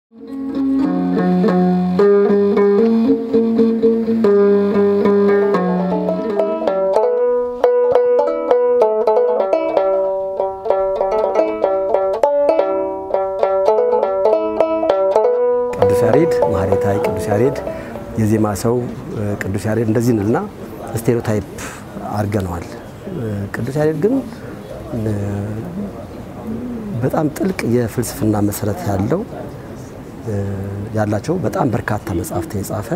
ቅዱስ ያሬድ ማህሌታይ፣ ቅዱስ ያሬድ የዜማ ሰው፣ ቅዱስ ያሬድ እንደዚህ ንልና ስቴሪዮታይፕ አድርገነዋል። ቅዱስ ያሬድ ግን በጣም ጥልቅ የፍልስፍና መሰረት ያለው ያላቸው በጣም በርካታ መጽሐፍት የጻፈ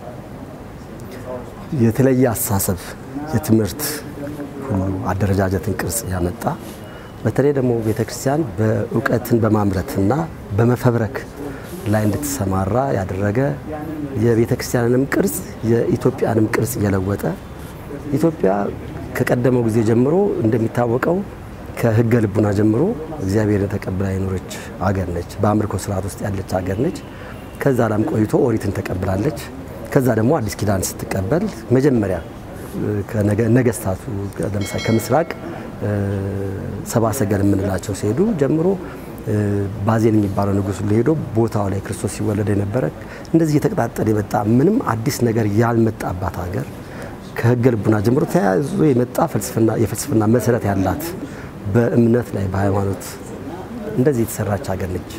የተለየ አስተሳሰብ የትምህርት ሁሉ አደረጃጀትን ቅርጽ ያመጣ በተለይ ደግሞ ቤተክርስቲያን በእውቀትን በማምረትና በመፈብረክ ላይ እንድትሰማራ ያደረገ የቤተክርስቲያንንም ቅርጽ የኢትዮጵያንም ቅርጽ እየለወጠ ኢትዮጵያ ከቀደመው ጊዜ ጀምሮ እንደሚታወቀው ከሕገ ልቡና ጀምሮ እግዚአብሔርን ተቀብላ የኖረች አገር ነች። በአምልኮ ስርዓት ውስጥ ያለች አገር ነች። ከዛ ላም ቆይቶ ኦሪትን ተቀብላለች። ከዛ ደግሞ አዲስ ኪዳን ስትቀበል መጀመሪያ ነገስታቱ ለምሳሌ ከምስራቅ ሰብአ ሰገል የምንላቸው ሲሄዱ ጀምሮ ባዜን የሚባለው ንጉስ ሄዶ ቦታው ላይ ክርስቶስ ሲወለድ የነበረ እንደዚህ እየተቀጣጠለ የመጣ ምንም አዲስ ነገር ያልመጣባት ሀገር ከሕገ ልቡና ጀምሮ ተያይዞ የመጣ የፍልስፍና መሰረት ያላት በእምነት ላይ በሃይማኖት እንደዚህ የተሰራች ሀገር ነች።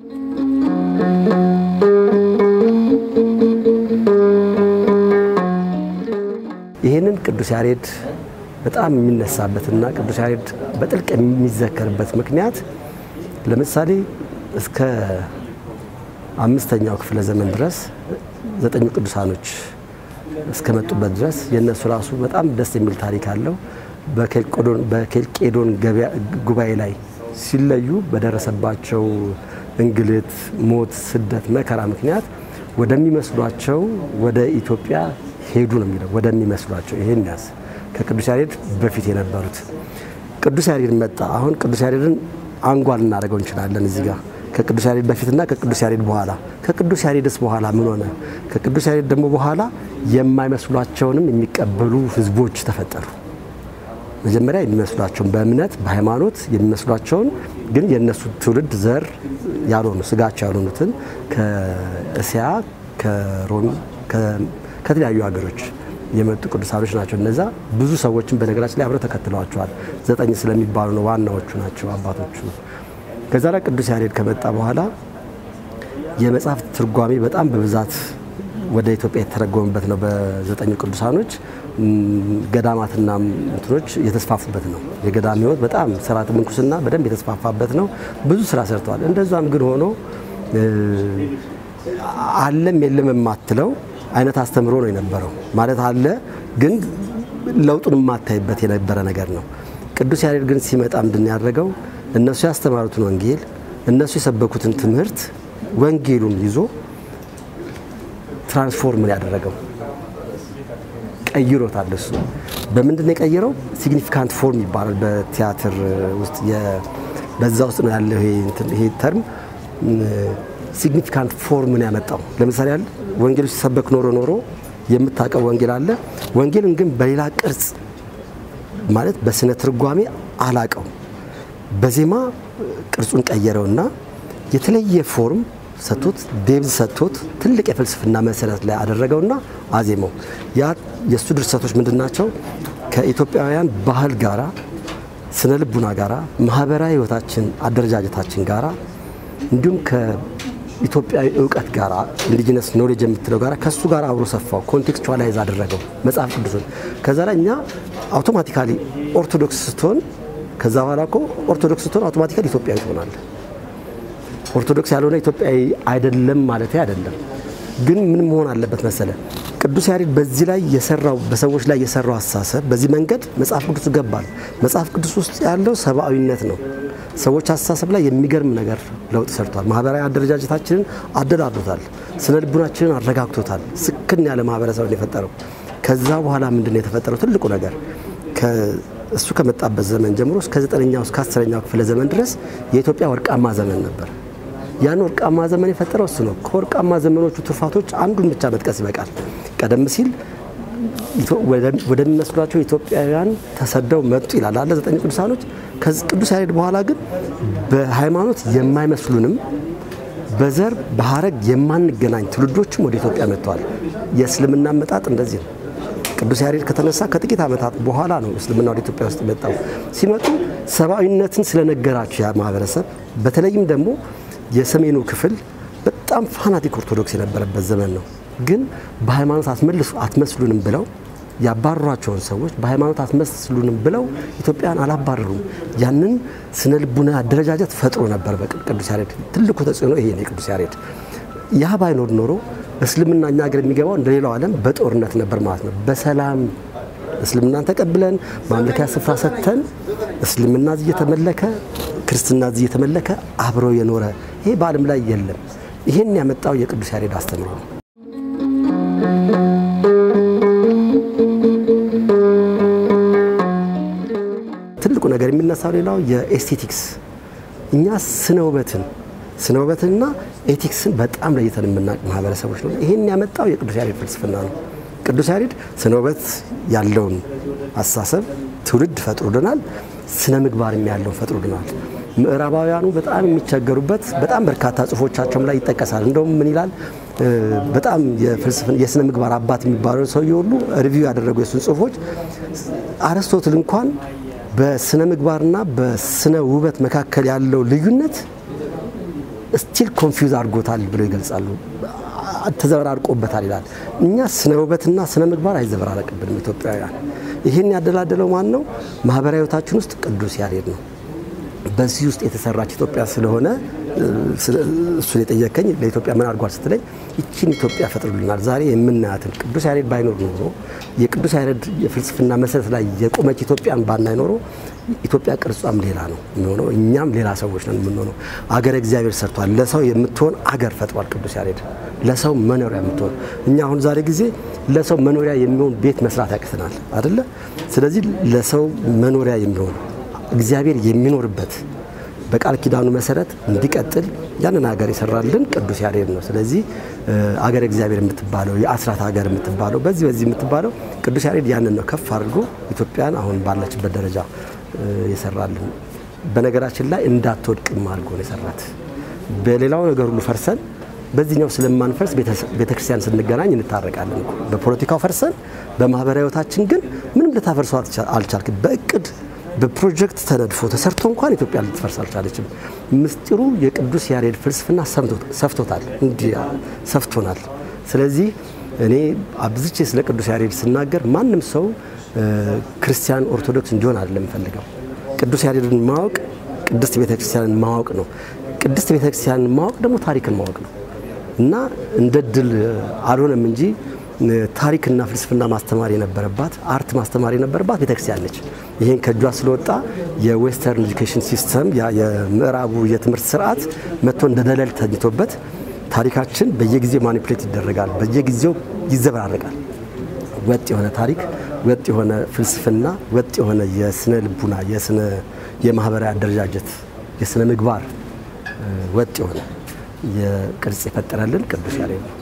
ይህንን ቅዱስ ያሬድ በጣም የሚነሳበትና ቅዱስ ያሬድ በጥልቅ የሚዘከርበት ምክንያት ለምሳሌ እስከ አምስተኛው ክፍለ ዘመን ድረስ ዘጠኙ ቅዱሳኖች እስከመጡበት ድረስ የእነሱ ራሱ በጣም ደስ የሚል ታሪክ አለው። በኬልቄዶን ጉባኤ ላይ ሲለዩ በደረሰባቸው እንግልት፣ ሞት፣ ስደት፣ መከራ ምክንያት ወደሚመስሏቸው ወደ ኢትዮጵያ ሄዱ ነው የሚለው። ወደሚመስሏቸው ይሄን ያዝ ከቅዱስ ያሬድ በፊት የነበሩት ቅዱስ ያሬድ መጣ። አሁን ቅዱስ ያሬድን አንጓ ልናደርገው እንችላለን እዚህ ጋር ከቅዱስ ያሬድ በፊትና ከቅዱስ ያሬድ በኋላ። ከቅዱስ ያሬድስ በኋላ ምን ሆነ? ከቅዱስ ያሬድ ደግሞ በኋላ የማይመስሏቸውንም የሚቀበሉ ህዝቦች ተፈጠሩ። መጀመሪያ የሚመስሏቸውን በእምነት በሃይማኖት የሚመስሏቸውን ግን የእነሱ ትውልድ ዘር ያልሆኑ ስጋቸው ያልሆኑትን ከእስያ ከሮም ከተለያዩ ሀገሮች የመጡ ቅዱሳኖች ናቸው። እነዛ ብዙ ሰዎችን በነገራችን ላይ አብረው ተከትለዋቸዋል። ዘጠኝ ስለሚባሉ ነው ዋናዎቹ ናቸው አባቶቹ። ከዛ ላይ ቅዱስ ያሬድ ከመጣ በኋላ የመጽሐፍ ትርጓሜ በጣም በብዛት ወደ ኢትዮጵያ የተተረጎመበት ነው። በዘጠኙ ቅዱሳኖች ገዳማትና እንትኖች የተስፋፉበት ነው። የገዳም ሕይወት በጣም ስርዓተ ምንኩስና በደንብ የተስፋፋበት ነው። ብዙ ስራ ሰርተዋል። እንደዛም ግን ሆኖ አለም የለም የማትለው አይነት አስተምሮ ነው የነበረው። ማለት አለ ግን ለውጡን የማታይበት የነበረ ነገር ነው። ቅዱስ ያሬድ ግን ሲመጣ ምንድን ያደረገው እነሱ ያስተማሩትን ወንጌል እነሱ የሰበኩትን ትምህርት ወንጌሉን ይዞ ትራንስፎርምን ያደረገው ቀይሮታል። እሱ በምንድን ነው የቀየረው? ሲግኒፊካንት ፎርም ይባላል በቲያትር ውስጥ በዛ ውስጥ ነው ያለው ይሄ ተርም ሲግኒፊካንት ፎርምን ያመጣው። ለምሳሌ ያህል ወንጌሉ ሲሰበክ ኖሮ ኖሮ የምታውቀው ወንጌል አለ። ወንጌልን ግን በሌላ ቅርጽ ማለት በስነ ትርጓሜ አላቀው በዜማ ቅርጹን ቀየረውና የተለየ ፎርም ሰጥቶት ዴብዝ ሰጥቶት ትልቅ የፍልስፍና መሰረት ላይ አደረገውና አዜመው። ያ የእሱ ድርሰቶች ምንድን ናቸው? ከኢትዮጵያውያን ባህል ጋራ፣ ስነ ልቡና ጋራ፣ ማህበራዊ ህይወታችን አደረጃጀታችን ጋራ እንዲሁም ከኢትዮጵያዊ እውቀት ጋራ ኢንዲጂነስ ኖሌጅ የምትለው ጋራ ከእሱ ጋር አብሮ ሰፋው፣ ኮንቴክስቹዋላይዝ አደረገው መጽሐፍ ቅዱስን። ከዛ ላይ እኛ አውቶማቲካሊ ኦርቶዶክስ ስትሆን ከዛ በኋላ እኮ ኦርቶዶክስ ስትሆን አውቶማቲካሊ ኢትዮጵያዊ ትሆናለህ። ኦርቶዶክስ ያልሆነ ኢትዮጵያዊ አይደለም ማለት አይደለም። ግን ምን መሆን አለበት መሰለ ቅዱስ ያሬድ በዚህ ላይ የሰራው በሰዎች ላይ የሰራው አስተሳሰብ በዚህ መንገድ መጽሐፍ ቅዱስ ገባል። መጽሐፍ ቅዱስ ውስጥ ያለው ሰብአዊነት ነው። ሰዎች አስተሳሰብ ላይ የሚገርም ነገር ለውጥ ሰርቷል። ማህበራዊ አደረጃጀታችንን አደላድሎታል። ስነ ልቡናችንን አረጋግቶታል። ስክን ያለ ማህበረሰብ የፈጠረው። ከዛ በኋላ ምንድን ነው የተፈጠረው? ትልቁ ነገር እሱ ከመጣበት ዘመን ጀምሮ እስከ ዘጠነኛው እስከ አስረኛው ክፍለ ዘመን ድረስ የኢትዮጵያ ወርቃማ ዘመን ነበር። ያን ወርቃማ ዘመን የፈጠረው እሱ ነው። ከወርቃማ ዘመኖቹ ትሩፋቶች አንዱን ብቻ መጥቀስ ይበቃል። ቀደም ሲል ወደሚመስሏቸው ኢትዮጵያውያን ተሰደው መጡ ይላል አለ ዘጠኝ ቅዱሳኖች። ቅዱስ ያሬድ በኋላ ግን በሃይማኖት የማይመስሉንም በዘር በሀረግ የማንገናኝ ትውልዶችም ወደ ኢትዮጵያ መጥተዋል። የእስልምና አመጣጥ እንደዚህ ነው። ቅዱስ ያሬድ ከተነሳ ከጥቂት ዓመታት በኋላ ነው እስልምና ወደ ኢትዮጵያ ውስጥ የመጣው። ሲመጡ ሰብአዊነትን ስለነገራቸው ያ ማህበረሰብ በተለይም ደግሞ የሰሜኑ ክፍል በጣም ፋናቲክ ኦርቶዶክስ የነበረበት ዘመን ነው። ግን በሃይማኖት አትመልሱ አትመስሉንም ብለው ያባረሯቸውን ሰዎች በሃይማኖት አትመስሉንም ብለው ኢትዮጵያን አላባረሩም። ያንን ስነ ልቡና አደረጃጀት ፈጥሮ ነበር በቅዱስ ያሬድ። ትልቁ ተጽዕኖ ይሄ ነው የቅዱስ ያሬድ። ያ ባይኖር ኖሮ እስልምና እኛ ሀገር የሚገባው እንደ ሌላው ዓለም በጦርነት ነበር ማለት ነው። በሰላም እስልምናን ተቀብለን ማምለኪያ ስፍራ ሰጥተን እስልምና እዚህ እየተመለከ ክርስትና እዚህ እየተመለከ አብረው የኖረ ይሄ በዓለም ላይ የለም። ይህን ያመጣው የቅዱስ ያሬድ አስተምሮ ነው። ትልቁ ነገር የሚነሳው ሌላው የኤስቴቲክስ እኛ ስነ ውበትን ስነ ውበትንና ኤቲክስን በጣም ለይተን የምናውቅ ማህበረሰቦች ነው። ይህን ያመጣው የቅዱስ ያሬድ ፍልስፍና ነው። ቅዱስ ያሬድ ስነ ውበት ያለውን አስተሳሰብ ትውልድ ፈጥሮልናል። ስነ ምግባርም ያለውን ፈጥሮልናል። ምዕራባውያኑ በጣም የሚቸገሩበት በጣም በርካታ ጽሁፎቻቸውም ላይ ይጠቀሳል። እንደውም ምን ይላል በጣም የስነ ምግባር አባት የሚባለው ሰውዬ ሁሉ ሪቪው ያደረጉ የሱን ጽሁፎች አርስቶትል እንኳን በስነ ምግባርና በስነ ውበት መካከል ያለው ልዩነት ስቲል ኮንፊውዝ አድርጎታል ብለው ይገልጻሉ። ተዘበራርቆበታል ይላል። እኛ ስነ ውበትና ስነ ምግባር አይዘበራረቅብንም ኢትዮጵያውያን። ይህን ያደላደለው ማን ነው? ማህበራዊ ህይወታችን ውስጥ ቅዱስ ያሬድ ነው። በዚህ ውስጥ የተሰራች ኢትዮጵያ ስለሆነ እሱን የጠየቀኝ ለኢትዮጵያ ምን አድርጓል ስትለኝ ይችን ኢትዮጵያ ፈጥሩልናል። ዛሬ የምናያትን ቅዱስ ያሬድ ባይኖር ኖሮ የቅዱስ ያሬድ የፍልስፍና መሰረት ላይ የቆመች ኢትዮጵያን ባናይ ኖሮ ኢትዮጵያ ቅርጿም ሌላ ነው የሚሆነው። እኛም ሌላ ሰዎች ነን የምንሆነው። አገረ እግዚአብሔር ሰርቷል። ለሰው የምትሆን አገር ፈጥሯል ቅዱስ ያሬድ ለሰው መኖሪያ የምትሆን። እኛ አሁን ዛሬ ጊዜ ለሰው መኖሪያ የሚሆን ቤት መስራት ያቅተናል አደለ? ስለዚህ ለሰው መኖሪያ የሚሆን እግዚአብሔር የሚኖርበት በቃል ኪዳኑ መሰረት እንዲቀጥል ያንን ሀገር የሰራልን ቅዱስ ያሬድ ነው። ስለዚህ አገር እግዚአብሔር የምትባለው የአስራት ሀገር የምትባለው በዚህ በዚህ የምትባለው ቅዱስ ያሬድ ያንን ነው ከፍ አድርጎ ኢትዮጵያን አሁን ባለችበት ደረጃ የሰራልን። በነገራችን ላይ እንዳትወድቅም አድርጎ ነው የሰራት። በሌላው ነገር ሁሉ ፈርሰን በዚህኛው ስለማንፈርስ ቤተክርስቲያን ስንገናኝ እንታረቃለን። በፖለቲካው ፈርሰን በማህበራዊ ህይወታችን ግን ምንም ልታፈርሰው አልቻልክም። በእቅድ በፕሮጀክት ተነድፎ ተሰርቶ እንኳን ኢትዮጵያ ልትፈርስ አልቻለችም። ምስጢሩ የቅዱስ ያሬድ ፍልስፍና ሰፍቶታል፣ እንዲህ ሰፍቶናል። ስለዚህ እኔ አብዝቼ ስለ ቅዱስ ያሬድ ስናገር ማንም ሰው ክርስቲያን ኦርቶዶክስ እንዲሆን አይደለም የምፈልገው። ቅዱስ ያሬድን ማወቅ ቅድስት ቤተክርስቲያንን ማወቅ ነው። ቅድስት ቤተክርስቲያንን ማወቅ ደግሞ ታሪክን ማወቅ ነው እና እንደ ድል አልሆነም እንጂ ታሪክና ፍልስፍና ማስተማር የነበረባት አርት ማስተማር የነበረባት ቤተክርስቲያን ነች። ይሄን ከእጇ ስለወጣ የዌስተርን ኤጁኬሽን ሲስተም የምዕራቡ የትምህርት ስርዓት መጥቶ እንደ ደለል ተኝቶበት ታሪካችን በየጊዜው ማኒፕሌት ይደረጋል፣ በየጊዜው ይዘበራረቃል። ወጥ የሆነ ታሪክ፣ ወጥ የሆነ ፍልስፍና፣ ወጥ የሆነ የስነ ልቡና፣ የስነ የማህበራዊ አደረጃጀት፣ የስነ ምግባር ወጥ የሆነ የቅርጽ የፈጠረልን ቅዱስ ያሬድ ነው።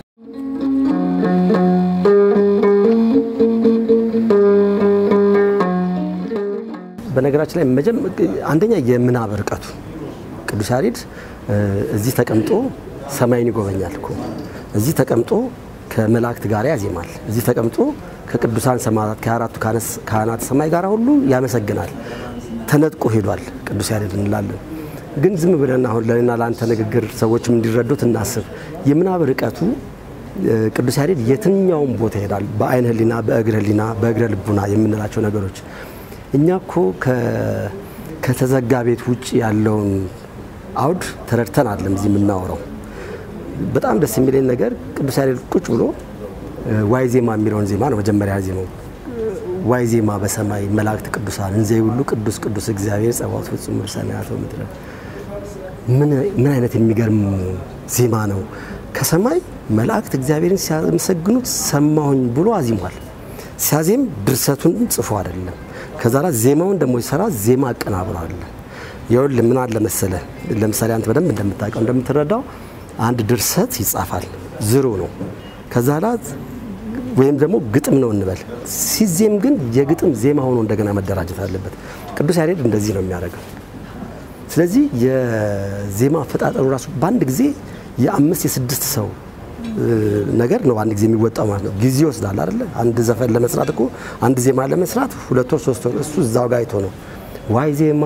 በነገራችን ላይ አንደኛ የምናብ ርቀቱ ቅዱስ ያሬድ እዚህ ተቀምጦ ሰማይን ይጎበኛል እኮ እዚህ ተቀምጦ ከመላእክት ጋር ያዜማል። እዚህ ተቀምጦ ከቅዱሳን ሰማዕታት ከአራቱ ካህናት ሰማይ ጋር ሁሉ ያመሰግናል። ተነጥቆ ሄዷል ቅዱስ ያሬድ እንላለን። ግን ዝም ብለን አሁን ለእኔና ለአንተ ንግግር ሰዎችም እንዲረዱት እናስብ። የምናብ ርቀቱ ቅዱስ ያሬድ የትኛውም ቦታ ይሄዳል። በአይነ ህሊና፣ በእግረ ህሊና፣ በእግረ ልቡና የምንላቸው ነገሮች እኛ እኮ ከተዘጋ ቤት ውጭ ያለውን አውድ ተረድተን አይደለም እዚህ የምናወራው። በጣም ደስ የሚለኝ ነገር ቅዱስ ያሬድ ቁጭ ብሎ ዋይ ዜማ የሚለውን ዜማ ነው መጀመሪያ ዜማው። ዋይ ዜማ በሰማይ መላእክት ቅዱሳን እንዘ ሁሉ ቅዱስ ቅዱስ እግዚአብሔር ጸባኦት ፍጹም ሰማያት ወምድር። ምን አይነት የሚገርም ዜማ ነው! ከሰማይ መላእክት እግዚአብሔርን ሲያመሰግኑት ሰማሁኝ ብሎ አዚሟል። ሲያዜም ድርሰቱን ጽፎ አይደለም ከዛ ላይ ዜማውን ደግሞ ሲሰራ ዜማ አቀናብሮ አለ። ይኸውልህ ምን አለ መሰለህ፣ ለምሳሌ አንተ በደንብ እንደምታውቀው እንደምትረዳው አንድ ድርሰት ይጻፋል፣ ዝሮ ነው። ከዛ ላይ ወይም ደግሞ ግጥም ነው እንበል። ሲዜም ግን የግጥም ዜማ ሆኖ እንደገና መደራጀት አለበት። ቅዱስ ያሬድ እንደዚህ ነው የሚያደርገው። ስለዚህ የዜማ አፈጣጠሩ ራሱ በአንድ ጊዜ የአምስት የስድስት ሰው ነገር ነው አንድ ጊዜ የሚወጣው ማለት ነው። ጊዜ ይወስዳል አይደለ? አንድ ዘፈን ለመስራት እኮ አንድ ዜማ ለመስራት ሁለት ወር ሶስት ወር እሱ እዛው ጋር አይቶ ነው ዋይ ዜማ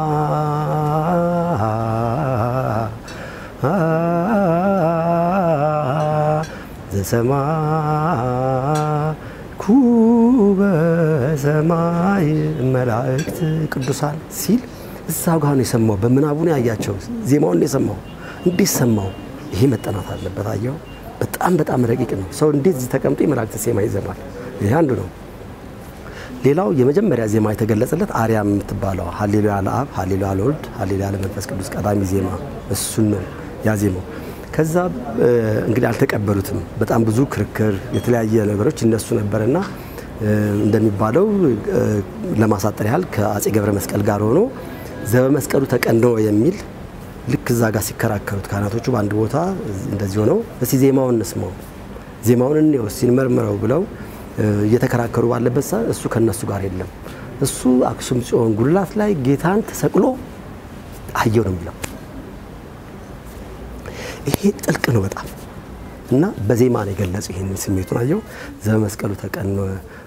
ዘሰማኩ በሰማይ መላእክት ቅዱሳን ሲል እዛው ጋር ነው የሰማው። በምናቡ ነው ያያቸው። ዜማውን ነው የሰማው። እንዴት ሰማው? ይሄ መጠናት አለበት። አየው፣ በጣም በጣም ረቂቅ ነው። ሰው እንዴት እዚህ ተቀምጦ የመላእክት ዜማ ይዘማል? ይሄ አንዱ ነው። ሌላው የመጀመሪያ ዜማ የተገለጸለት አርያም የምትባለው ሀሌሉያ ለአብ፣ ሀሌሉያ ለወልድ፣ ሀሌሉያ ለመንፈስ ቅዱስ ቀዳሚ ዜማ እሱን ነው ያዜመው። ከዛ እንግዲህ አልተቀበሉትም። በጣም ብዙ ክርክር፣ የተለያየ ነገሮች ይነሱ ነበርና እንደሚባለው ለማሳጠር ያህል ከአጼ ገብረ መስቀል ጋር ሆኖ ዘበመስቀሉ ተቀንዶ የሚል ልክ እዛ ጋር ሲከራከሩት ካህናቶቹ በአንድ ቦታ እንደዚህ ሆነው እስቲ ዜማውን እንስማው፣ ዜማውን እንየው፣ እስቲ እንመርምረው ብለው እየተከራከሩ ባለበት ሰዓት እሱ ከነሱ ጋር የለም። እሱ አክሱም ጽዮን ጉልላት ላይ ጌታን ተሰቅሎ አየው ነው የሚለው። ይሄ ጥልቅ ነው በጣም እና በዜማ ነው የገለጹ ይህንን ስሜቱን አየው። ዘበመስቀሉ ተቀኖ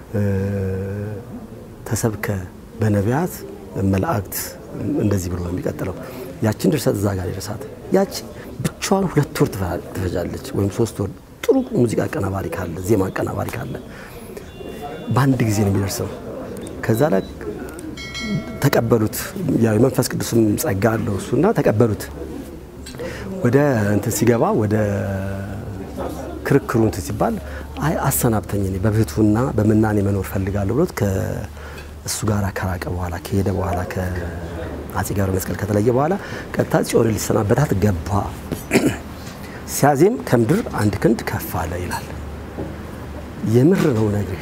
ተሰብከ በነቢያት መላእክት እንደዚህ ብሎ ነው የሚቀጥለው። ያችን ድርሰት እዛ ጋር የደረሳት ያቺ ብቻዋን ሁለት ወር ትፈጃለች፣ ወይም ሶስት ወር። ጥሩ ሙዚቃ አቀናባሪ ካለ ዜማ አቀናባሪ ካለ በአንድ ጊዜ ነው የሚደርሰው። ከዛ ላይ ተቀበሉት። ያው የመንፈስ ቅዱስም ጸጋ አለው እሱና ተቀበሉት። ወደ እንትን ሲገባ ወደ ክርክሩ እንትን ሲባል አይ አሰናብተኝ እኔ በብህቱና በምናኔ መኖር ፈልጋለሁ ብሎት ከእሱ ጋር ከራቀ በኋላ ከሄደ በኋላ ከአጼ ገብረ መስቀል ከተለየ በኋላ ቀጥታ ጽዮንን ሊሰናበታት ገባ። ሲያዜም ከምድር አንድ ክንድ ከፍ አለ ይላል። የምር ነው ነግርህ።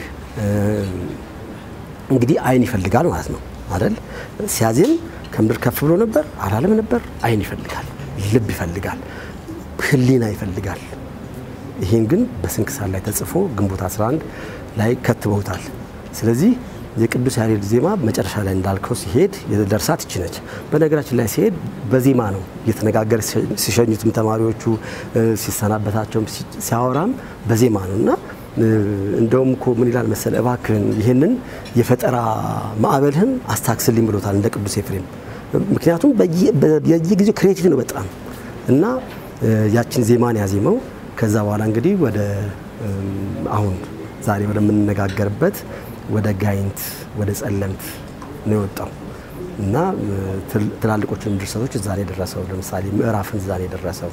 እንግዲህ አይን ይፈልጋል ማለት ነው አይደል? ሲያዜም ከምድር ከፍ ብሎ ነበር አላለም ነበር። አይን ይፈልጋል፣ ልብ ይፈልጋል፣ ህሊና ይፈልጋል። ይህን ግን በስንክሳር ላይ ተጽፎ ግንቦት 11 ላይ ከትበውታል። ስለዚህ የቅዱስ ያሬድ ዜማ መጨረሻ ላይ እንዳልከው ሲሄድ የደርሳት ይቺ ነች። በነገራችን ላይ ሲሄድ በዜማ ነው እየተነጋገረ ሲሸኙትም ተማሪዎቹ ሲሰናበታቸውም ሲያወራም በዜማ ነው እና እንደውም እኮ ምን ይላል መሰለ፣ እባክህን ይህንን የፈጠራ ማዕበልህን አስታክስልኝ ብሎታል እንደ ቅዱስ ኤፍሬም። ምክንያቱም በየጊዜው ክሬቲቭ ነው በጣም እና ያችን ዜማን ያዜመው። ከዛ በኋላ እንግዲህ ወደ አሁን ዛሬ ወደምንነጋገርበት ወደ ጋይንት ወደ ጸለምት ነው የወጣው እና ትላልቆቹን ድርሰቶች እዛ ነው የደረሰው። ለምሳሌ ምዕራፍን እዛ ነው የደረሰው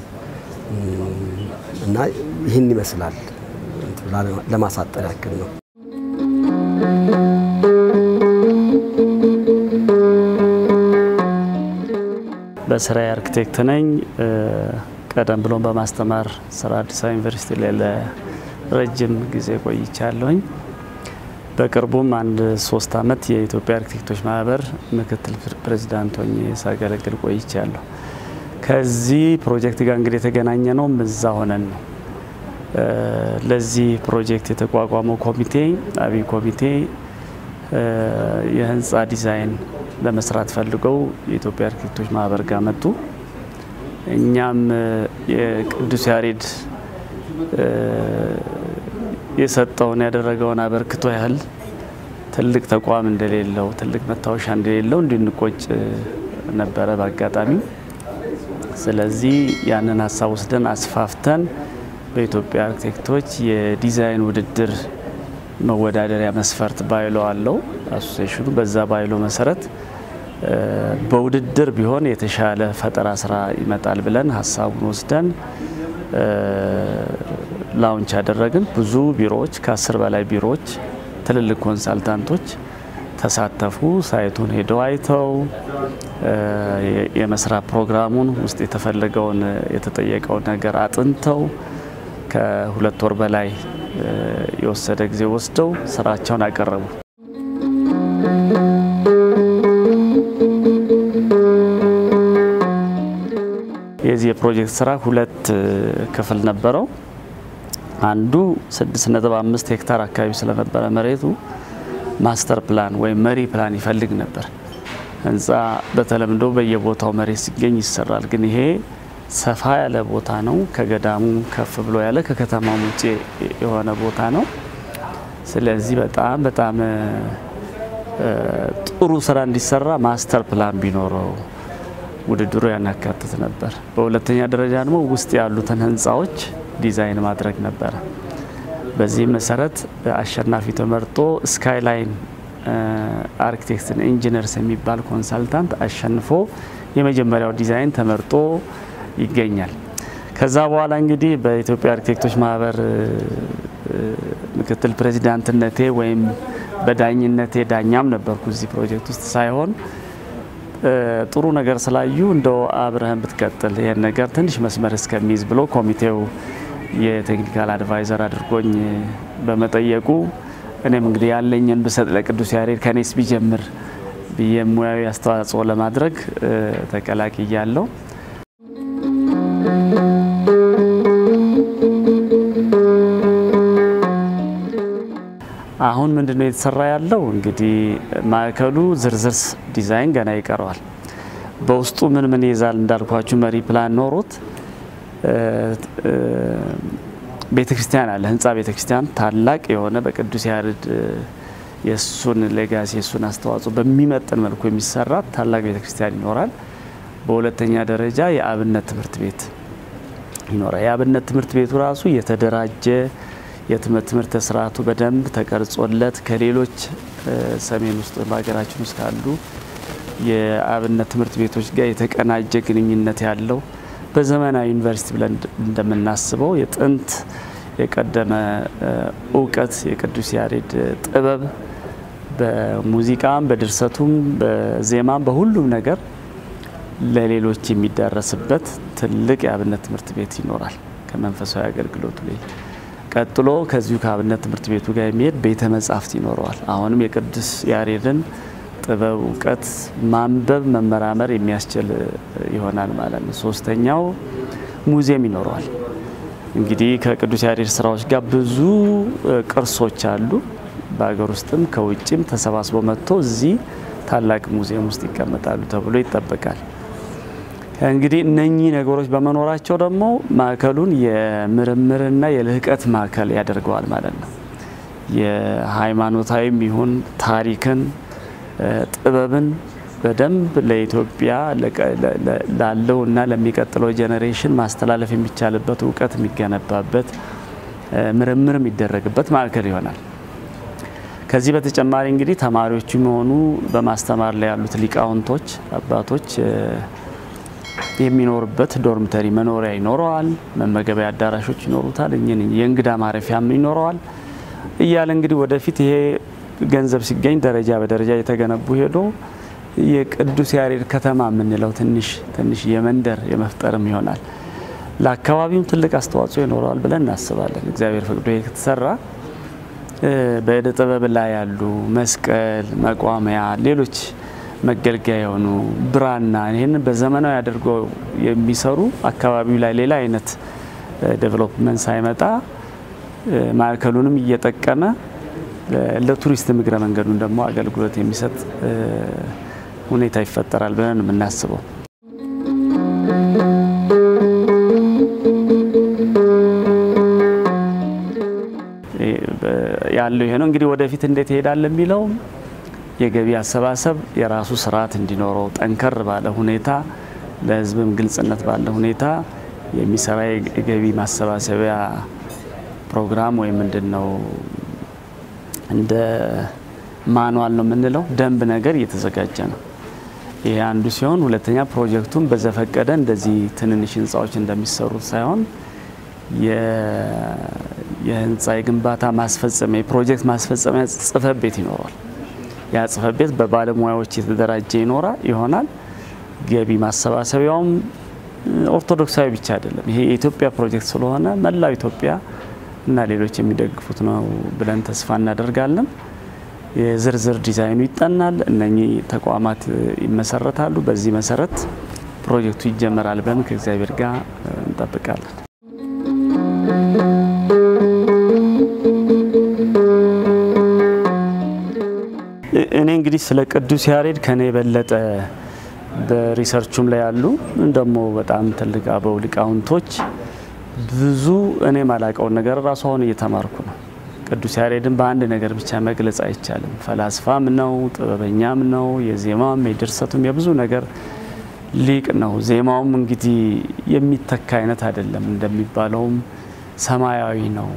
እና ይህን ይመስላል ለማሳጠር ያክል ነው። በስራዬ አርክቴክት ነኝ። ቀደም ብሎም በማስተማር ስራ አዲስ አበባ ዩኒቨርሲቲ ላይ ለረጅም ጊዜ ቆይቻለሁኝ። በቅርቡም አንድ ሶስት አመት የኢትዮጵያ አርክቴክቶች ማህበር ምክትል ፕሬዚዳንት ሆኜ ሳገለግል ቆይቻለሁ። ከዚህ ፕሮጀክት ጋር እንግዲህ የተገናኘ ነው እዛ ሆነን ነው። ለዚህ ፕሮጀክት የተቋቋመው ኮሚቴ አብይ ኮሚቴ የህንፃ ዲዛይን ለመስራት ፈልገው የኢትዮጵያ አርክቴክቶች ማህበር ጋር መጡ። እኛም የቅዱስ ያሬድ የሰጠውን ያደረገውን አበርክቶ ያህል ትልቅ ተቋም እንደሌለው ትልቅ መታወሻ እንደሌለው እንድንቆጭ ነበረ በአጋጣሚ። ስለዚህ ያንን ሀሳብ ወስደን አስፋፍተን በኢትዮጵያ አርክቴክቶች የዲዛይን ውድድር መወዳደሪያ መስፈርት ባይሎ አለው አሶሴሽኑ። በዛ ባይሎ መሰረት በውድድር ቢሆን የተሻለ ፈጠራ ስራ ይመጣል ብለን ሀሳቡን ወስደን ላውንች ያደረግን። ብዙ ቢሮዎች ከአስር በላይ ቢሮዎች ትልልቅ ኮንሳልታንቶች ተሳተፉ። ሳይቱን ሄደው አይተው የመስራት ፕሮግራሙን ውስጥ የተፈለገውን የተጠየቀውን ነገር አጥንተው ከሁለት ወር በላይ የወሰደ ጊዜ ወስደው ስራቸውን አቀረቡ። የዚህ የፕሮጀክት ስራ ሁለት ክፍል ነበረው። አንዱ 6.5 ሄክታር አካባቢ ስለነበረ መሬቱ ማስተር ፕላን ወይም መሪ ፕላን ይፈልግ ነበር። ህንፃ በተለምዶ በየቦታው መሬት ሲገኝ ይሰራል። ግን ይሄ ሰፋ ያለ ቦታ ነው። ከገዳሙ ከፍ ብሎ ያለ ከከተማው ውጭ የሆነ ቦታ ነው። ስለዚህ በጣም በጣም ጥሩ ስራ እንዲሰራ ማስተር ፕላን ቢኖረው ውድድሩ ያናካትት ነበር። በሁለተኛ ደረጃ ደግሞ ውስጥ ያሉትን ህንፃዎች ዲዛይን ማድረግ ነበረ። በዚህ መሰረት አሸናፊ ተመርጦ ስካይላይን አርኪቴክትን ኢንጂነርስ የሚባል ኮንሳልታንት አሸንፎ የመጀመሪያው ዲዛይን ተመርጦ ይገኛል። ከዛ በኋላ እንግዲህ በኢትዮጵያ አርኪቴክቶች ማህበር ምክትል ፕሬዚዳንትነቴ ወይም በዳኝነቴ ዳኛም ነበርኩ እዚህ ፕሮጀክት ውስጥ ሳይሆን ጥሩ ነገር ስላዩ እንደው አብረህን ብትቀጥል ይህን ነገር ትንሽ መስመር እስከሚይዝ ብሎ ኮሚቴው የቴክኒካል አድቫይዘር አድርጎኝ በመጠየቁ እኔም እንግዲህ ያለኝን ብሰጥ ለቅዱስ ያሬድ ከኔስ ቢጀምር ብዬ ሙያዊ አስተዋጽኦ ለማድረግ ተቀላቅያለሁ። አሁን ምንድን ነው የተሰራ ያለው? እንግዲህ ማዕከሉ ዝርዝር ዲዛይን ገና ይቀረዋል። በውስጡ ምን ምን ይይዛል እንዳልኳችሁ መሪ ፕላን ኖሮት ቤተ ክርስቲያን አለ። ህንፃ ቤተ ክርስቲያን ታላቅ የሆነ በቅዱስ ያሬድ የእሱን ሌጋሲ የእሱን አስተዋጽኦ በሚመጥን መልኩ የሚሰራ ታላቅ ቤተ ክርስቲያን ይኖራል። በሁለተኛ ደረጃ የአብነት ትምህርት ቤት ይኖራል። የአብነት ትምህርት ቤቱ ራሱ የተደራጀ የትምህርት ትምህርት ስርዓቱ በደንብ ተቀርጾለት ከሌሎች ሰሜን ውስጥ በሀገራችን ውስጥ ካሉ የአብነት ትምህርት ቤቶች ጋር የተቀናጀ ግንኙነት ያለው በዘመናዊ ዩኒቨርሲቲ ብለን እንደምናስበው የጥንት የቀደመ እውቀት የቅዱስ ያሬድ ጥበብ በሙዚቃም፣ በድርሰቱም፣ በዜማም በሁሉም ነገር ለሌሎች የሚዳረስበት ትልቅ የአብነት ትምህርት ቤት ይኖራል ከመንፈሳዊ አገልግሎቱ ላይ ቀጥሎ ከዚሁ ከአብነት ትምህርት ቤቱ ጋር የሚሄድ ቤተ መጻሕፍት ይኖረዋል። አሁንም የቅዱስ ያሬድን ጥበብ እውቀት ማንበብ መመራመር የሚያስችል ይሆናል ማለት ነው። ሶስተኛው ሙዚየም ይኖረዋል። እንግዲህ ከቅዱስ ያሬድ ስራዎች ጋር ብዙ ቅርሶች አሉ። በሀገር ውስጥም ከውጭም ተሰባስበው መጥቶ እዚህ ታላቅ ሙዚየም ውስጥ ይቀመጣሉ ተብሎ ይጠበቃል። እንግዲህ እነኚህ ነገሮች በመኖራቸው ደግሞ ማዕከሉን የምርምርና የልህቀት ማዕከል ያደርገዋል ማለት ነው። የሃይማኖታዊም ይሁን ታሪክን፣ ጥበብን በደንብ ለኢትዮጵያ ላለውና ለሚቀጥለው ጄኔሬሽን ማስተላለፍ የሚቻልበት እውቀት የሚገነባበት ምርምር የሚደረግበት ማዕከል ይሆናል። ከዚህ በተጨማሪ እንግዲህ ተማሪዎቹ የሚሆኑ በማስተማር ላይ ያሉት ሊቃውንቶች አባቶች የሚኖርበት ዶርምተሪ መኖሪያ ይኖረዋል። መመገቢያ አዳራሾች ይኖሩታል። የእንግዳ ማረፊያም ይኖረዋል እያለ እንግዲህ ወደፊት ይሄ ገንዘብ ሲገኝ ደረጃ በደረጃ የተገነቡ ሄዶ የቅዱስ ያሬድ ከተማ የምንለው ትንሽ ትንሽ የመንደር የመፍጠርም ይሆናል። ለአካባቢውም ትልቅ አስተዋጽኦ ይኖረዋል ብለን እናስባለን። እግዚአብሔር ፈቅዶ ከተሰራ በእደ ጥበብ ላይ ያሉ መስቀል፣ መቋሚያ፣ ሌሎች መገልገያ የሆኑ ብራና ይህንን በዘመናዊ አድርገው የሚሰሩ አካባቢው ላይ ሌላ አይነት ዴቨሎፕመንት ሳይመጣ ማዕከሉንም እየጠቀመ ለቱሪስት እግረ መንገዱን ደግሞ አገልግሎት የሚሰጥ ሁኔታ ይፈጠራል ብለን የምናስበው። ያለው ይሄ ነው። እንግዲህ ወደፊት እንዴት ይሄዳል የሚለው የገቢ አሰባሰብ የራሱ ስርዓት እንዲኖረው ጠንከር ባለ ሁኔታ ለሕዝብም ግልጽነት ባለ ሁኔታ የሚሰራ የገቢ ማሰባሰቢያ ፕሮግራም ወይም ምንድን ነው እንደ ማኑዋል ነው የምንለው ደንብ ነገር እየተዘጋጀ ነው። ይሄ አንዱ ሲሆን፣ ሁለተኛ ፕሮጀክቱን በዘፈቀደ እንደዚህ ትንንሽ ህንፃዎች እንደሚሰሩት ሳይሆን የህንፃ የግንባታ ማስፈጸሚያ የፕሮጀክት ማስፈጸሚያ ጽህፈት ቤት ይኖረዋል። ያ ጽህፈት ቤት በባለሙያዎች የተደራጀ ይኖራ ይሆናል። ገቢ ማሰባሰቢያውም ኦርቶዶክሳዊ ብቻ አይደለም። ይሄ የኢትዮጵያ ፕሮጀክት ስለሆነ መላው ኢትዮጵያ እና ሌሎች የሚደግፉት ነው ብለን ተስፋ እናደርጋለን። የዝርዝር ዲዛይኑ ይጠናል። እነኚህ ተቋማት ይመሰረታሉ። በዚህ መሰረት ፕሮጀክቱ ይጀመራል ብለን ከእግዚአብሔር ጋር እንጠብቃለን። እኔ እንግዲህ ስለ ቅዱስ ያሬድ ከኔ የበለጠ በሪሰርቹም ላይ ያሉ ደግሞ በጣም ትልቅ አበው ሊቃውንቶች ብዙ እኔ ማላቀውን ነገር ራሱ አሁን እየተማርኩ ነው። ቅዱስ ያሬድን በአንድ ነገር ብቻ መግለጽ አይቻልም። ፈላስፋም ነው፣ ጥበበኛም ነው፣ የዜማም የድርሰቱም የብዙ ነገር ሊቅ ነው። ዜማውም እንግዲህ የሚተካ አይነት አይደለም። እንደሚባለውም ሰማያዊ ነው፣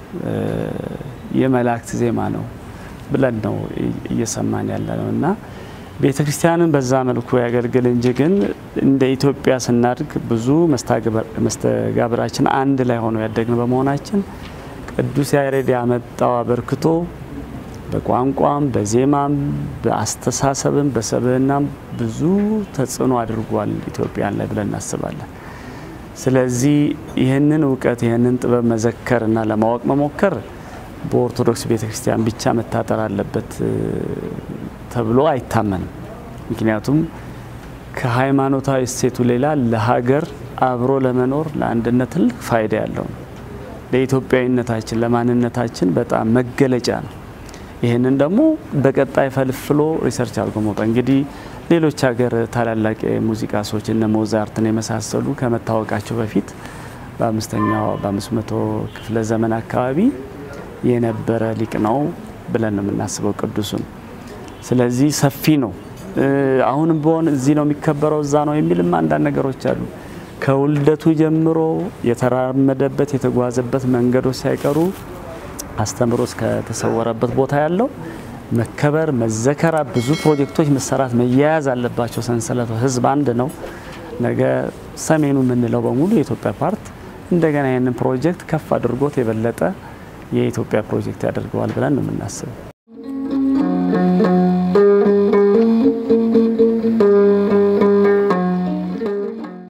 የመላእክት ዜማ ነው ብለን ነው እየሰማን ያለ ነው እና ቤተ ክርስቲያንን በዛ መልኩ ያገልግል እንጂ ግን እንደ ኢትዮጵያ ስናድግ ብዙ መስተጋብራችን አንድ ላይ ሆኖ ያደግን በመሆናችን ቅዱስ ያሬድ ያመጣው አበርክቶ በቋንቋም በዜማም በአስተሳሰብም በሰብዕናም ብዙ ተጽዕኖ አድርጓል ኢትዮጵያን ላይ ብለን እናስባለን። ስለዚህ ይህንን እውቀት ይህንን ጥበብ መዘከር እና ለማወቅ መሞከር በኦርቶዶክስ ቤተ ክርስቲያን ብቻ መታጠር አለበት ተብሎ አይታመንም። ምክንያቱም ከሃይማኖታዊ እሴቱ ሌላ ለሀገር አብሮ ለመኖር ለአንድነት ትልቅ ፋይዳ ያለው ነው። ለኢትዮጵያዊነታችን ለማንነታችን በጣም መገለጫ ነው። ይህንን ደግሞ በቀጣይ ፈልፍሎ ሪሰርች አድርጎ መውጣት እንግዲህ ሌሎች ሀገር ታላላቅ የሙዚቃ ሰዎች እነ ሞዛርትን የመሳሰሉ ከመታወቃቸው በፊት በአምስተኛው በአምስት መቶ ክፍለ ዘመን አካባቢ የነበረ ሊቅ ነው ብለን ነው የምናስበው ቅዱሱን። ስለዚህ ሰፊ ነው። አሁንም ቢሆን እዚህ ነው የሚከበረው እዛ ነው የሚልም አንዳንድ ነገሮች አሉ። ከውልደቱ ጀምሮ የተራመደበት የተጓዘበት መንገዶች ሳይቀሩ አስተምሮ እስከተሰወረበት ቦታ ያለው መከበር መዘከራ፣ ብዙ ፕሮጀክቶች መሰራት መያያዝ አለባቸው። ሰንሰለቱ ህዝብ አንድ ነው። ነገ ሰሜኑ የምንለው በሙሉ የኢትዮጵያ ፓርት እንደገና ይህንን ፕሮጀክት ከፍ አድርጎት የበለጠ የኢትዮጵያ ፕሮጀክት ያደርገዋል ብለን ነው የምናስበው።